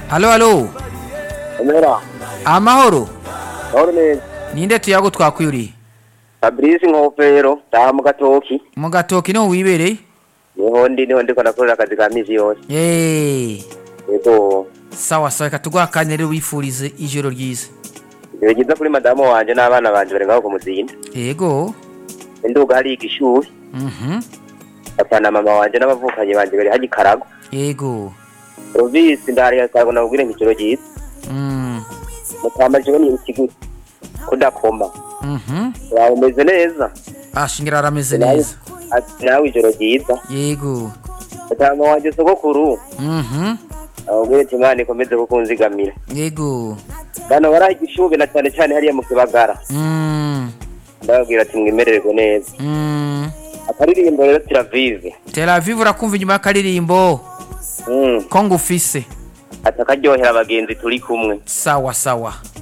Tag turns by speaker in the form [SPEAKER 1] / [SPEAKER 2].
[SPEAKER 1] halo halo
[SPEAKER 2] Omera,
[SPEAKER 1] amahoro
[SPEAKER 2] mahoro neza.
[SPEAKER 1] ninde tuyago twakwiriye
[SPEAKER 2] Fabrice Nkofero, taha mu gatoki.
[SPEAKER 1] mu gatoki niho wibereye
[SPEAKER 2] Niho ndi niho ndiko nakorera akazi ka misi yose.
[SPEAKER 1] Eh,
[SPEAKER 2] Yego,
[SPEAKER 1] sawa sawa reka tuguha akanya rero wifurize ijoro ryiza
[SPEAKER 2] igihe giza kuri madamu wanje n'abana banje bari ngaho kumuzinda.
[SPEAKER 1] yego
[SPEAKER 2] Induga hari igishuri.
[SPEAKER 1] mhm
[SPEAKER 2] Papa na mama wanje n'abavukanyi banje bari haji karago.
[SPEAKER 1] yego
[SPEAKER 2] Rovisi ndari akago nabwire nk'ijoro ryiza.
[SPEAKER 1] mm
[SPEAKER 2] Mutamba jewe ni ikiguzi. Kudakoma.
[SPEAKER 1] mhm
[SPEAKER 2] Wawe umeze neza.
[SPEAKER 1] ashingira arameze
[SPEAKER 2] Nawe-
[SPEAKER 1] neza
[SPEAKER 2] Ati nawe ijoro ryiza.
[SPEAKER 1] yego
[SPEAKER 2] Mutamba wanje sogokuru.
[SPEAKER 1] mhm
[SPEAKER 2] Ababwire ati Imana ikomeze kukunzigamira.
[SPEAKER 1] yego
[SPEAKER 2] Bano baraha igishubi na cyane cyane hariya mu kibagara.
[SPEAKER 1] mm
[SPEAKER 2] ndababwira ati mwemererwe neza
[SPEAKER 1] mm
[SPEAKER 2] akaririmbo rero tiravive
[SPEAKER 1] Tel Aviv urakumva inyuma y'akaririmbo
[SPEAKER 2] mm.
[SPEAKER 1] ko ngufise
[SPEAKER 2] ati akaryohera abagenzi turi kumwe
[SPEAKER 1] sawa sawa